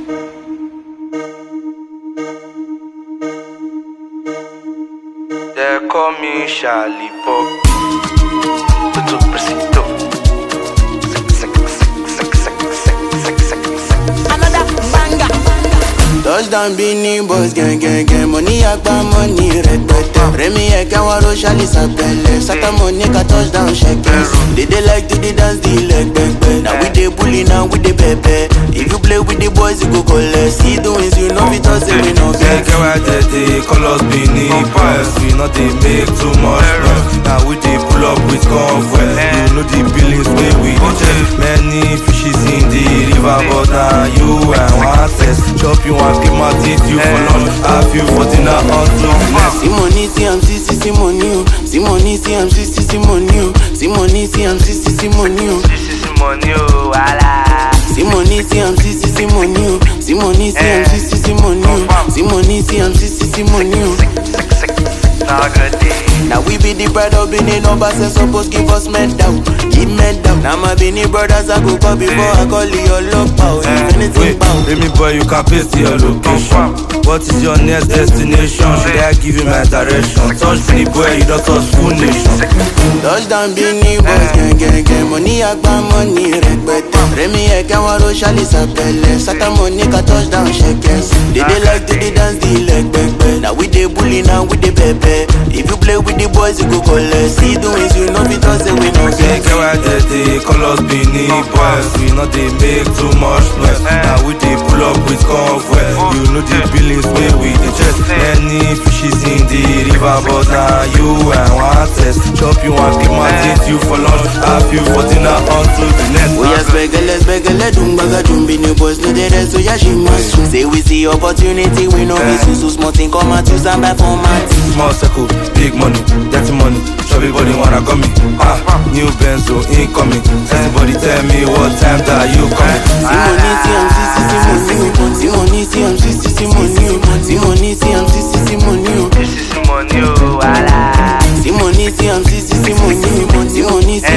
They call me Charlie Pop. Tutu Presito. Another banger. Touchdown Beanie Boys gang gang gang Money agba money rẹpẹtẹ Rẹmi ẹ̀kẹ́ wọn ro ṣálí sàpẹlẹ Sátọ́mọ̀ ní ká touchdown ṣẹkẹ They dey like to dey dance the leg pẹpẹ Na we dey bully na we dey pẹpẹ If you play with the boys you go collect See the wins you no fit talk say we no Get vex get why they dey call us Benin Boys. We not dey make too much noise. Now we dey pull up with convoy. You know the billings wey we dey check. Many fishes in the river, but now you and one test. Chop you and keep my teeth you for lunch. Have you for dinner until next. See money see am see see see money o See money see am see see see money o See money see am see see see money o This is money, oh, wala. See money see am see see see money o See money see am see see see money o See money see am see see see money o. Now good day. Now we be the pride of Benin numbers and suppose give us medal, give medal. Now my Benin brothers I go call before I call you love power. If anything Wait, bound. Remy boy, you can paste your location. What is your next destination? Should I give you my direction? Touch me, boy, you don't touch full nation. Touchdown Benin boys gang gang gang Money agba money rẹpẹtẹ. Rẹmi ẹ̀kẹ́ wọn ro ṣálí sàpẹlẹ. Sátọ́mọ̀ ní ká touchdown ṣẹkẹs. They dey like to dey dance the leg pẹpẹ. Now we dey bully now we dey pẹpẹ. If you play with the boys you go collect. See the wins you no fit talk say we no Get vex. get why they dey call us Benin boys. We not dey make too much noise. Now we dey pull up with convoy. You know the billings wey we dey check. Many fishes in the river, but now you and one test. Chop you and keep my teeth you for lunch. Have you for dinner until the next. Oya spẹgẹlẹ spẹgẹlẹ dùn gbàgà dùn bí ni boys no dey rest oya ṣe máa sùn. Say we see opportunity we no be susu small thing come out use am buy format. Small circle, big money, dirty money. Everybody wanna come me. Ah, new Benzo incoming. Everybody tell me what time that you coming. Sí money sí am sí sí sí money o. Sí money sí am sí sí sí money o. Sí money sí am sí sí sí money o. This is money, oh, wala. Sí money sí am sí sí sí money o. Sí money sí